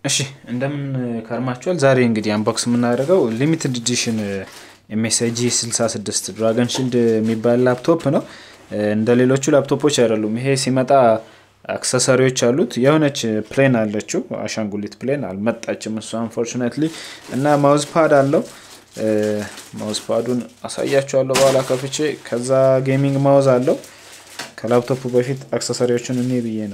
እሺ እንደምን ከርማችኋል። ዛሬ እንግዲህ አንቦክስ የምናደርገው ሊሚትድ ኤዲሽን ኤምኤስአይ ጂ 66 ድራገን ሺልድ የሚባል ላፕቶፕ ነው። እንደ ሌሎቹ ላፕቶፖች አይደሉም። ይሄ ሲመጣ አክሰሰሪዎች አሉት። የሆነች ፕሌን አለችው፣ አሻንጉሊት ፕሌን አልመጣችም እሱ አንፎርቹኔትሊ። እና ማውዝ ፓድ አለው። ማውዝ ፓዱን አሳያችኋለሁ በኋላ ከፍቼ። ከዛ ጌሚንግ ማውዝ አለው። ከላፕቶፑ በፊት አክሰሰሪዎቹን እኔ ብዬ ነው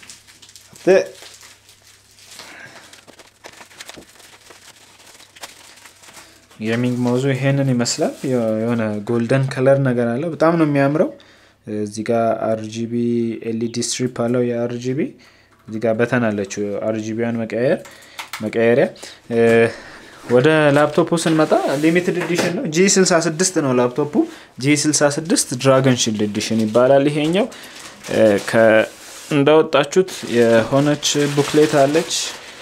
ጌሚንግ ማውዙ ይሄንን ይመስላል። የሆነ ጎልደን ከለር ነገር አለው። በጣም ነው የሚያምረው። እዚህ ጋር አርጂቢ ኤልኢዲ ስትሪፕ አለው የአርጂቢ እዚህ ጋር በተን አለችው አርጂቢያን መቀየር መቀየሪያ። ወደ ላፕቶፑ ስንመጣ ሊሚትድ ኤዲሽን ነው። ጂ 66 ነው ላፕቶፑ። ጂ 66 ድራገን ሺልድ ኤዲሽን ይባላል። ይሄኛው እንዳወጣችሁት የሆነች ቡክሌት አለች።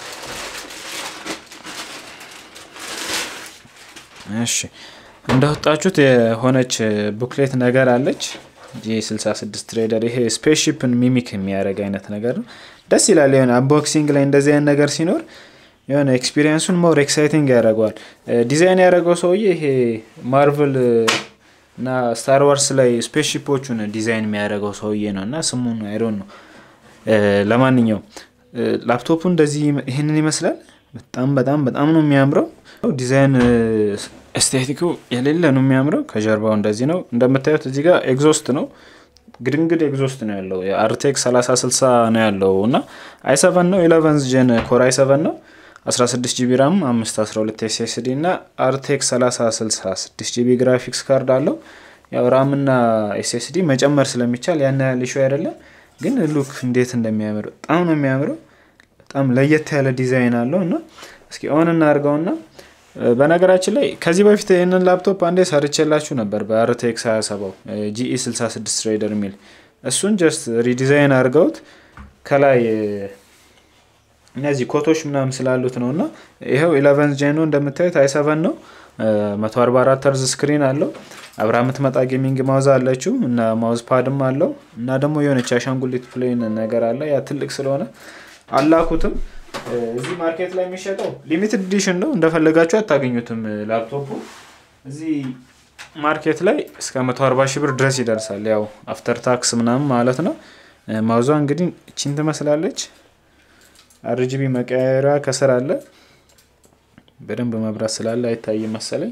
እሺ እንዳወጣችሁት የሆነች ቡክሌት ነገር አለች። ጂ 66 ትሬደር ይሄ ስፔስሺፕን ሚሚክ የሚያደርግ አይነት ነገር ነው። ደስ ይላል። የሆነ አንቦክሲንግ ላይ እንደዚህ አይነት ነገር ሲኖር የሆነ ኤክስፒሪየንሱን ሞር ኤክሳይቲንግ ያደርገዋል። ዲዛይን ያደረገው ሰውዬ ይሄ ማርቨል እና ስታር ዋርስ ላይ ስፔስሺፖቹን ዲዛይን የሚያደርገው ሰውዬ ነው እና ስሙን አይሮን ነው። ለማንኛውም ላፕቶፑ እንደዚህ ይህንን ይመስላል። በጣም በጣም በጣም ነው የሚያምረው ዲዛይን ኤስቴቲኩ የሌለ ነው የሚያምረው። ከጀርባው እንደዚህ ነው እንደምታዩት። እዚህ ጋር ኤግዞስት ነው ግድንግድ ኤግዞስት ነው ያለው። የአርቴክስ 3060 ነው ያለው እና አይሰቨን ነው ኢለቨንዝ ጀን ኮር አይሰቨን ነው 16 ጂቢ ራም 512 ኤስኤስዲ እና አርቴክስ 3060 6 ጂቢ ግራፊክስ ካርድ አለው። ያው ራም እና ኤስኤስዲ መጨመር ስለሚቻል ያን ያህል ኢሹ አይደለም። ግን ሉክ እንዴት እንደሚያምር በጣም ነው የሚያምረው። በጣም ለየት ያለ ዲዛይን አለው እና እስኪ ኦን እናድርገውና በነገራችን ላይ ከዚህ በፊት ይህንን ላፕቶፕ አንዴ ሰርቼላችሁ ነበር በአርቴክስ 27 ጂኢ 66 ትሬደር የሚል እሱን ጀስት ሪዲዛይን አድርገውት ከላይ እነዚህ ኮቶች ምናምን ስላሉት ነው እና ይኸው ኢለቨንዝ ጄኖ እንደምታዩት አይሰቨን ነው 144 ተርዝ ስክሪን አለው አብራ የምትመጣ ጌሚንግ ማውዝ አለችው እና ማውዝ ፓድም አለው እና ደግሞ የሆነች አሻንጉሊት ፕሌን ነገር አለ ያ ትልቅ ስለሆነ አላኩትም እዚህ ማርኬት ላይ የሚሸጠው ሊሚትድ ኤዲሽን ነው። እንደፈለጋችሁ አታገኙትም። ላፕቶፑ እዚህ ማርኬት ላይ እስከ 140 ሺህ ብር ድረስ ይደርሳል። ያው አፍተር ታክስ ምናምን ማለት ነው። ማውዟ እንግዲህ እቺን ትመስላለች። አርጂቢ መቀየሪያ ከስር አለ። በደንብ መብራት ስላለ አይታይም መሰለኝ።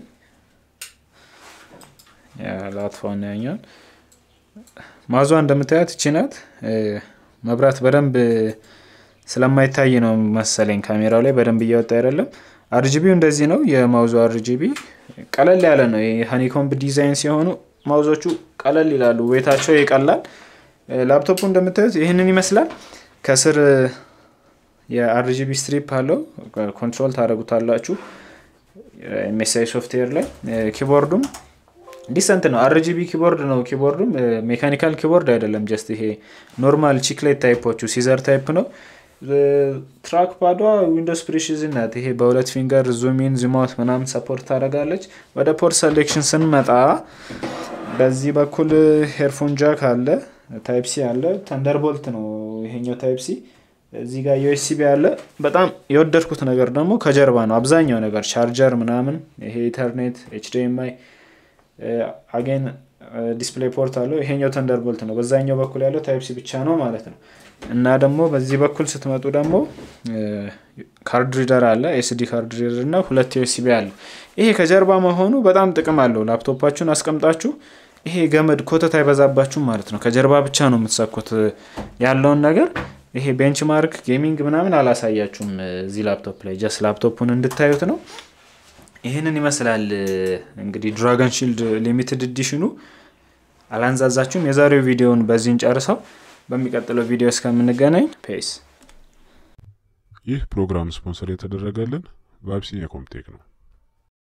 ላጥፋውን ያኛል። ማውዟ እንደምታያት እቺ ናት። መብራት በደንብ ስለማይታይ ነው መሰለኝ ካሜራው ላይ በደንብ እያወጣ አይደለም። አርጂቢው እንደዚህ ነው። የማውዙ አርጂቢ ቀለል ያለ ነው። የሀኒኮምብ ዲዛይን ሲሆኑ ማውዞቹ ቀለል ይላሉ፣ ዌታቸው ይቀላል። ላፕቶፑ እንደምታዩት ይህንን ይመስላል። ከስር የአርጂቢ ስትሪፕ አለው። ኮንትሮል ታደረጉታላችሁ ኤምኤስአይ ሶፍትዌር ላይ። ኪቦርዱም ዲሰንት ነው። አርጂቢ ኪቦርድ ነው። ኪቦርዱም ሜካኒካል ኪቦርድ አይደለም። ጀስት ይሄ ኖርማል ቺክሌት ታይፖቹ ሲዘር ታይፕ ነው። ትራክ ፓዷ ዊንዶስ ፕሪሽዝን ናት። ይሄ በሁለት ፊንገር ዙሚን ዙማውት ምናምን ሰፖርት ታደርጋለች። ወደ ፖርት ሰሌክሽን ስንመጣ በዚህ በኩል ሄርፎን ጃክ አለ፣ ታይፕ ሲ አለ። ተንደርቦልት ነው ይሄኛው ታይፕ ሲ። እዚህ ጋር ዩኤስቢ አለ። በጣም የወደድኩት ነገር ደግሞ ከጀርባ ነው አብዛኛው ነገር ቻርጀር ምናምን፣ ይሄ ኢንተርኔት፣ ኤችዲኤምአይ አጌን ዲስፕሌይ ፖርት አለው። ይሄኛው ተንደርቦልት ነው። በዛኛው በኩል ያለው ታይፕ ሲ ብቻ ነው ማለት ነው። እና ደግሞ በዚህ በኩል ስትመጡ ደግሞ ካርድ ሪደር አለ፣ ኤስዲ ካርድ ሪደር እና ሁለት ዩኤስቢ አለ። ይሄ ከጀርባ መሆኑ በጣም ጥቅም አለው። ላፕቶፓችሁን አስቀምጣችሁ ይሄ ገመድ ኮተት አይበዛባችሁም ማለት ነው። ከጀርባ ብቻ ነው የምትሰኩት ያለውን ነገር። ይሄ ቤንችማርክ ጌሚንግ ምናምን አላሳያችሁም እዚህ ላፕቶፕ ላይ ጀስት ላፕቶፑን እንድታዩት ነው። ይህንን ይመስላል እንግዲህ ድራገን ሺልድ ሊሚትድ ኤዲሽኑ። አላንዛዛችሁም። የዛሬው ቪዲዮውን በዚህን ጨርሰው በሚቀጥለው ቪዲዮ እስከምንገናኝ ፔስ። ይህ ፕሮግራም ስፖንሰር የተደረገልን በአቢሲኒያ ኮምቴክ ነው።